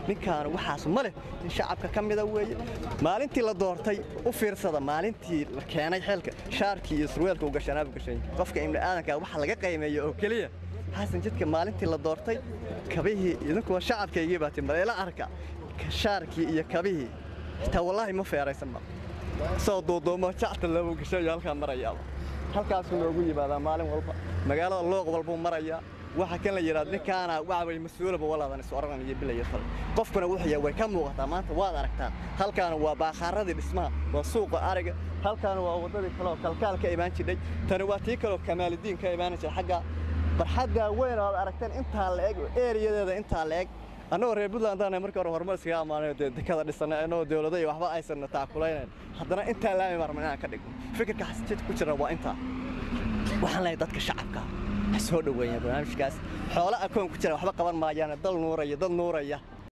ninkaanu waxaas ma leh nin shacabka ka mida weeye maalintii la doortay u fiirsada maalintii la keenay xeelka shaarkii iyo surweelka u gashanaaba gashay qofka ibni aadanka waxa laga qiimeeyo oo keliya xasan jidka maalintii la doortay kabihii idinkuwa shacabkaygii baa timaleela arka shaarkii iyo kabihii xitaa wallaahi ma feeraysan ma soo duuduumo jacta loogu gashayo halkaa marayaaba halkaasuu noogu yimaadaa maalin walba magaalada looq walbuu marayaa waxa kan la yidhahdo ninkaana waxa way mas-uulaba walaadan is oraran iyo bilaya fal qofkuna wuxuu yahay way ka muuqataa maanta waad aragtaa halkaana waa baakaaradii dhismaha waa suuqa ariga halkaana waa waddadii kaleoo kalkaal ka imaan jidhay tani waa tii kaleoo kamaalidiin ka imaan jira xagga barxaddaa weyn oo aad aragteen intaa la eg eeriyadeeda intaa la eg annagoo reer puntland aan markii hore horumar iskaga ammaanayo dee dekada dhisanay annagoo dawlada iyo waxba aysan taakulaynayn haddana intaa laami marman inaan ka dhigno fikirka xasjid ku jira waa intaa waxaan leeyahay dadka shacabka ha soo dhoweeyaan barnaamijkaas xoolo akoon ku jira waxba qaban maayaan dal nuuraya dad nuuraya